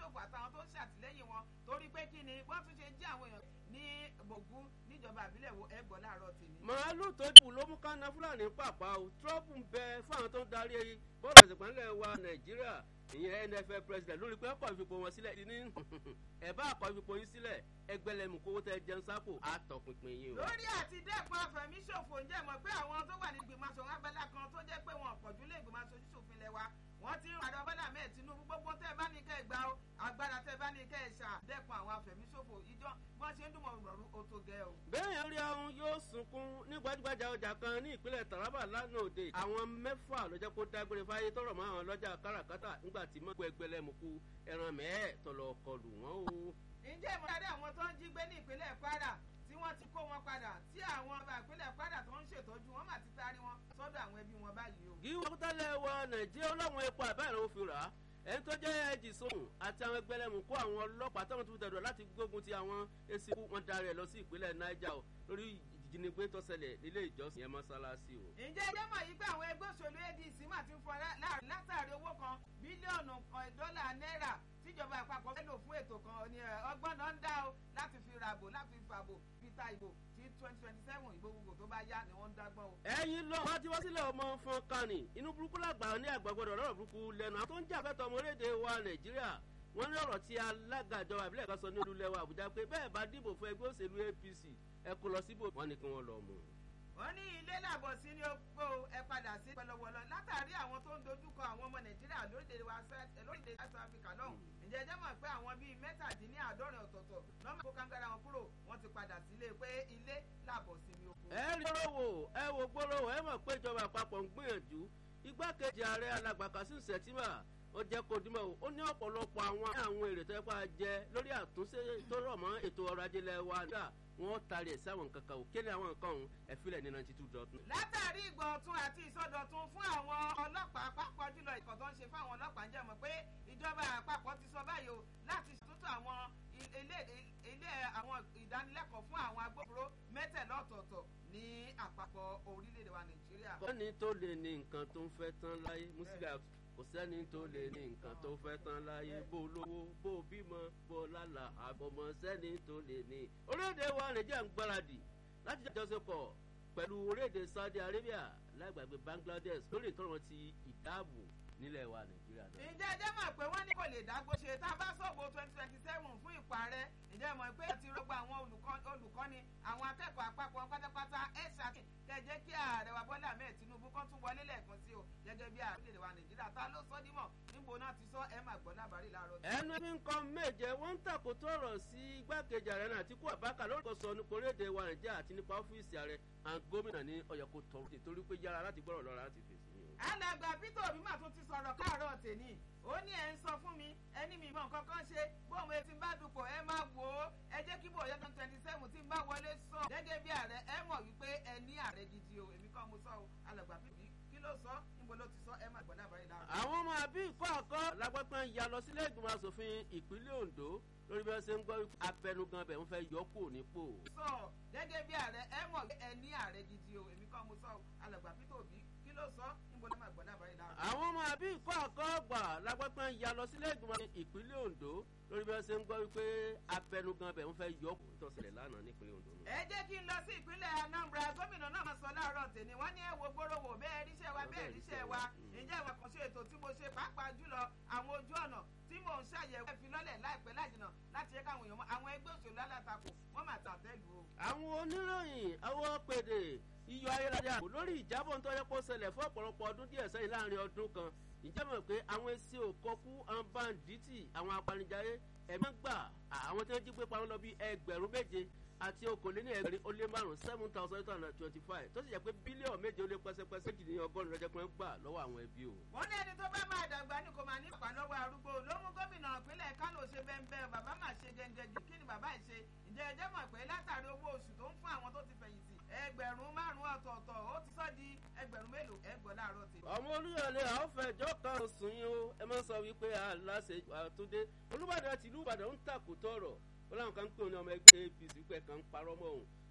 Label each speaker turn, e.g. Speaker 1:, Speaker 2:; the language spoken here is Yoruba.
Speaker 1: àfẹ̀míṣòfò àtàwọn tó ń ṣàtìlẹ́yìn wọn torí pé kí ni wọ́n tún ṣe jí àwọn èèyàn ní gbògún níjọba àbílẹ̀ wo ẹgbọ́n láàárọ̀ tèmi.
Speaker 2: màálù tó kù ló mú kánná fúlàní pàpà o trump ń bẹ fáwọn tó ń darí bọ́ọ̀lù àṣepọ̀nlẹ̀ wa nàìjíríà ìyẹn nfl president lórí pé ọkọ̀ ìfipò wọn sílẹ̀ ní ẹ̀bá ọkọ̀ ìfipò yín sílẹ̀ ẹgbẹ́lẹ́mù kówó tẹ jẹun sápò àtọ̀pinpin yín o.
Speaker 1: lórí àti dẹ́kun àfẹ̀míṣòfò ǹjẹ́ mọ̀ pé àwọn tó wà ní ìgbìmọ̀ aṣòwò abẹ́lá kan tó jẹ́ pé wọn pọ̀jù lé ìgbìmọ̀ aṣojú ṣòfin lẹ́wà wọ́n ti ń padà bọ́lá mẹ́ẹ̀ tinubu gbogbo tẹ́ bá ní kẹ́ ẹ̀ gbà ó agbára tẹ́ bá ní kẹ́ ẹ̀ ṣà dẹ́kun àwọn àfẹ̀míṣòfò ìjọ wọ́n ṣe ń dùnmọ̀ ìrọ̀rùn ó tó gẹ́ o.
Speaker 2: bẹ́ẹ̀ rí ahun yóò sunkún ní gbajúgbajà ọjà kan ní ìpínlẹ̀ taraba lánàá òde àwọn mẹ́fà ló jẹ́ kó dágbére fáyé tọrọ mọ́ àwọn ọlọ́jà káràkátà nígbà tí mọ́gbó ẹgbẹ́lẹ́mùkú ẹran mẹ́ẹ̀ tọ̀lọ̀ kọlù wọ́n o.
Speaker 1: ǹjẹ́ ìmọ̀láde àwọn tó ń jí gbé ní ìpínlẹ̀ kwara tí wọ́n ti kó wọn padà tí àwọn ọba ìpínlẹ̀ kwara tó ń ṣètọ́jú wọn mà ti taari wọn sọ́dọ̀ àwọn ẹbí wọn báyìí o.
Speaker 2: gíwọ́n kútàlẹ̀ wa nàìjíríà ọlọ́run epo àbẹ́rẹ́ òfin rà á ẹni tó jẹ́ ẹ̀jì sóhùn àti àwọn ẹgbẹ́lẹ́mù kó àwọn ọlọ́pàá táwọn tó fi tẹ̀dọ̀ láti gbógun ti àwọn èsì ikú wọn darí ẹ̀ lọ sí ìpínlẹ̀ niger o lórí ìjínigbé tó ṣẹlẹ̀ nílé ìjọsìn yẹn mọ́ṣáláṣí o.
Speaker 1: ǹjẹ́ ẹjẹ́ mọ̀ yí pé àwọn ẹgbẹ́ òṣèlú adc mà ti ń fọ láàrin látàrí owó kan bílíọ̀nù kan dọ́là náírà tíjọba àpapọ̀ fẹ́ lò fún ètò kan ní ọgbọ́n náà ń dá o láti fi ràbò láti fi fàbò fi ta ìbò tí twenty twenty seven ìbò gbogbo tó bá yá ni wọ́n ń dágbọ́n o.
Speaker 2: ẹyin lọ wá tí wọ́n sílẹ̀ ọmọ fún kánì inú burúkú làgbà ní àgbàgbọ́dọ̀ lọ́rọ̀ burúkú lẹ́nu àwọn tó ń jà fẹ́tọ̀ ọmọ orílẹ̀-èdè wa nàìjíríà wọ́n ní ọ̀rọ̀ tí alága ìjọba ìbílẹ̀ kan sọ ní olúlẹ̀wà àbújá pé bẹ́ẹ̀ bá dìbò fún ẹgbẹ́ òṣèlú apc ẹ kó lọ síbò wọ́n ní kí wọ́n lọ mú.
Speaker 1: wọ́n ní ilé làbọ̀ sí ní opó ẹ padà sí pẹlẹwọlọ látàrí àwọn tó ń dojúkọ àwọn ọmọ nàìjíríà lórílẹ̀ south africa lọ́hùn ǹjẹ́ ẹjẹ́ mọ̀ pé àwọn bíi mẹ́tàdínláàádọ́rin ọ̀tọ̀ọ̀tọ̀ lọ́mọ kó kángára wọn kúrò wọ́n ti padà sílé pé ilé làbọ̀ sí ní opó.
Speaker 2: ẹ rí gbóròwò ẹ wo gbóròwò ẹ mọ̀ pé ìjọba àpapọ̀ ń gbìyànjú igbákejì ààrẹ alàgbà kasim sẹ̀tìmà ó jẹ́ kó dímọ̀ o ó ní ọ̀pọ̀lọpọ̀ àwọn àwọn èrè tó yẹ kó a jẹ lórí àtúnṣe tó rọ̀ mọ́ ètò ọrọ̀ ajé lẹ́wà nígbà wọ́n taari ẹ̀ sáwọn nǹkan kan ò kéde àwọn nǹkan ọ̀hún ẹ̀fílẹ̀ ní ninety two dot.
Speaker 1: látàrí ìgbọ̀ntún àti ìsọdọ̀tún fún àwọn ọlọ́pàá pápá jùlọ ìkọ̀ tó ń ṣe fún àwọn ọlọ́pàá ń jẹ́ mọ̀ pé ìjọba àpapọ̀ ti sọ báyìí o láti ṣàtúntò àwọn ilé àwọn ìdánilẹ́kọ̀ọ́ fún àwọn agbófinró mẹ́tẹ̀lá ọ̀tọ̀ọ̀tọ̀ ní àpapọ̀ orílẹ̀-èdè wa nàìjíríà.
Speaker 2: kọ́ni tó lè ní nǹkan tó ń fẹ́ tán láyé musila kò sẹ́ni tó lè ní nǹkan tó fẹ́ tán láyé bó lówó bó bímọ bó lálà àbọ̀mọ sẹ́ni tó lè ní. orílẹ̀-èdè wa nàìjíríà ń gbáradì láti jọ́sẹ̀pọ̀ pẹ̀lú orílẹ̀-èdè saudi arabia lágbàgbé bangladesh lórí ìtọ́rọ̀ ti ìdáàbò nílẹ̀ wa nàìjíríà náà.
Speaker 1: ǹjẹ́ ẹjẹ́ mọ̀ pé wọ́n ní kò lè dágbó ṣe tá a bá sọ̀bọ̀ twenty twenty seven fún ìparẹ́ ǹjẹ́ mọ̀ pé ti rọ́gbà àwọn olùkọ́ni àwọn akẹ́kọ̀ọ́ àpapọ̀ pátápátá ẹ̀ ṣàkí kẹjẹ́ kí ààrẹ wa bọ́lá ahmed tinubu kan tún wọlé lẹ́ẹ̀kan sí o gẹ́gẹ́ bí ààrẹ wa nàìjíríà ta ló sọ dímọ̀ níbo náà ti sọ ẹ máa gbọ́ lábàárí láàárọ̀.
Speaker 2: ẹnu bí nǹkan méje wọ́n ń tàkó tọrọ sí igbákejì ààrẹ náà àtikú àbákà lórúkọ sọ nípa orílẹ̀-èdè wa nàìjíríà àti nípa ọ́fíìsì ààrẹ àwọn gómìnà ní ọ̀yọ́kọ̀ tọrọ nítorí pé yára láti gbọ́rọ̀ lọ́ra láti fèsì ni o.
Speaker 1: alàgbà peter obi mà tún ti sọ̀rọ̀ káàárọ̀ tèmi ó ní ẹ̀ ń sọ fún mi ẹni mi ìmọ̀ nǹkan kan ṣe bóun etí bá dupò ẹ máa wò ó ẹ jẹ́ kí bòye twenty twenty seven tí ń bá wọlé sọ gẹ́gẹ́ bí ààrẹ ẹ mọ̀ wípé ẹ ní ààrẹ gidi o èmi kọ́ mo sọ o alàgbà peter kí ló sọ níbo ló ti sọ ẹ máa gbọ́ lábàárí láàárọ̀.
Speaker 2: àwọn ọmọ àbí ìkọ́ àkọ́ lágbàpẹ́ ń ya lọ sílé ìgbìmọ̀ asòfin ìpínlẹ̀ ondo lórí bí wọ́n ṣe ń gbọ́ abẹnugan bẹ̀ ń fẹ́ yọ kúrò nípò.
Speaker 1: sọ gẹ́gẹ́ bí ààrẹ ẹ mọ̀ ẹ ní ààrẹ gidi o èmi kọ́ mo sọ o alàgbà peter obi kí ló sọ níbo ló máa gbọ́ lábàárí láàárọ̀.
Speaker 2: àwọn ọmọ àbí ìkọ́ àkọ́ gbà lágbàpẹ́ ń ya lọ sílé ìgbìmọ̀ ìpínlẹ̀ ondo lórí bí wọ́n ṣe ń gbọ́ wípé abẹnugan bẹ̀ ń fẹ́ yọ kúrò tó ṣẹlẹ̀ lánàá nípínlẹ̀ ondo.
Speaker 1: ẹ jẹ́ kí n lọ sí ìpínlẹ̀ anambra gómìnà náà máa sọ láàárọ̀ tèmi wọ́n ní ẹ wo gbóròwò bẹ́ẹ̀ ríṣẹ́ wa bẹ́ẹ̀ ríṣẹ́ wa ǹjẹ́ ìwà kan ṣe ètò tí mo ṣe pàápàá jùlọ àwọn ojú ọ̀nà tí mò ń ṣàyẹ̀wò ẹ̀fín lọ́lẹ̀ láìpẹ́ láìjìnà láti jẹ́ káwọn èèyàn mọ̀ àwọn ẹgbẹ́ òṣèlú alátakò wọ́n máa tà tẹ́lu o.
Speaker 2: àwọn oníròyìn àwọn pèdè iyọ̀ ayélujára lórí ìjábọ̀ ń tọ́jú pọ̀ ṣẹlẹ̀ fún ọ̀pọ̀lọpọ̀ ọdún díẹ̀ sẹ́yìn láàrin ọdún kan ìjẹ́ mọ̀ pé àwọn èsì òkọ́kú àwọn báńdíìtì àwọn apanijayé ẹ̀mí gbà àwọn tí wọ́n jí gbé pamọ́ lọ bí ẹgbẹ̀rún méje àti okòóléní ẹgbẹ̀rin ó lé márùn-ún seven thousand eight hundred twenty five tó sì jẹ́ pé bílíọ̀nù méje ó lé pẹ́sẹ́pẹ́sẹ́ jì ní ọgọ́rùn-ún lọ́jọ́ pé ń gbà lọ́wọ́ àwọn ẹbí o.
Speaker 1: wọ́n ní ẹni tó bá máa dàgbà ní kò máa ní ìpà lọ́wọ́ arúgbó ló mú gómìnà ìpínlẹ̀ kánò ṣe bẹ́ẹ̀ bàbá máa ṣe gẹ́gẹ́ jù kí ni bàbá ẹ̀ ṣe ǹjẹ́ ẹ jẹ́ mọ̀ pé látàrí owó oṣù tó ń fún àwọn tó ti fẹ̀yìntì ẹgbẹ̀rún márùn-ún ọ̀tọ̀ọ̀tọ̀ ó ti sọ́ di ẹgbẹ̀rún mélòó ẹgbọ̀n láàárọ̀ tè.
Speaker 2: ọmọ olúyọlé àwọn fẹjọ kan sùn yín o ẹ máa ń sọ wípé aláṣẹ àtúndé olùbàdàn tìlú ìbàdàn ń tàkùtọ̀ ọ̀rọ̀ ó láwọn kan ń pè ní ọmọ ẹgbẹ́ apc pẹ̀ kan ń parọ́ mọ́ òun